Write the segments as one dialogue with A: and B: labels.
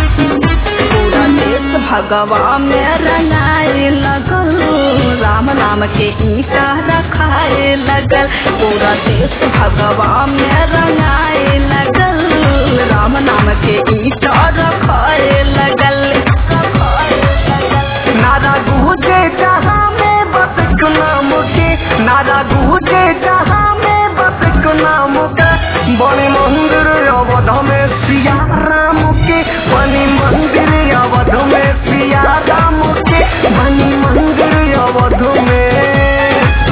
A: पूरा देश भगवा में रंगाए लगल राम नाम के ईटा रखाए लगल पूरा देश भगवा में रंगाए लगल राम नाम के ईटा रखाए लगल
B: नारा गूंजे जहाँ में बस एक नाम के नारा गूंजे जहाँ में बस एक नाम के बने मंदिर अवध में सिया राम के बनी मंदिर अवध में सिया राम के बनी मंदिर अवध में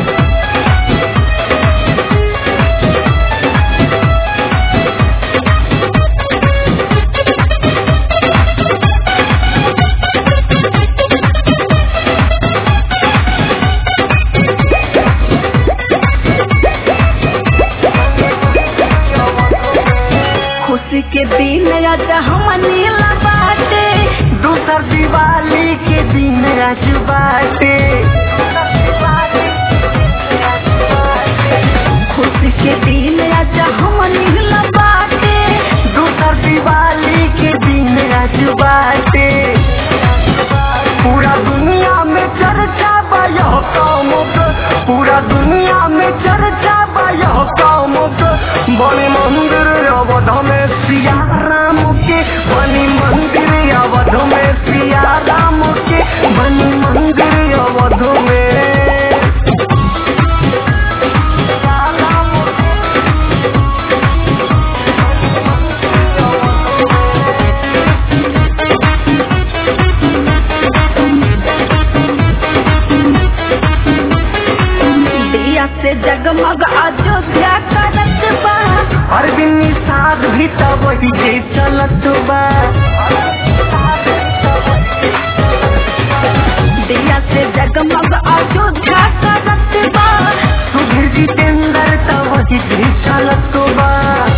A: खुशी के दिन आज हमनी ला बाटे
B: दूसर दिवाली के दिन आज बाटे
A: खुशी के दिन आज हमनी ला बाटे
B: दूसर दिवाली के दिन आज बाटे पूरा दुनिया में चर्चा बा यह काम के पूरा दुनिया में चर्चा बा यह काम के बने मंदिर अवध में सिया राम के बनी मंदिर अवध में सिया राम के बनी मंदिर अवध में सिया राम के
A: दिया से जगमग अयोध्या करत बा
B: अरविंद साध भी तो वही जे चलत बा
A: दिया से जगमग अयोध्या करत बा
B: सुधीर जितेंद्र तो वही जे चलत बा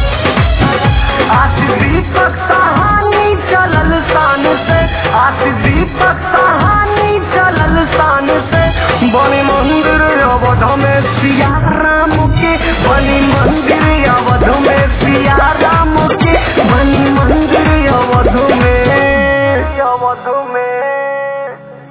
B: आज दीपक कहानी चलल शान से आज दीपक कहानी चलल शान से बने मंदिर अवध में सिया राम के बनी मंदिर अवध में सिया राम के बनी मंदिर अवध में अवध में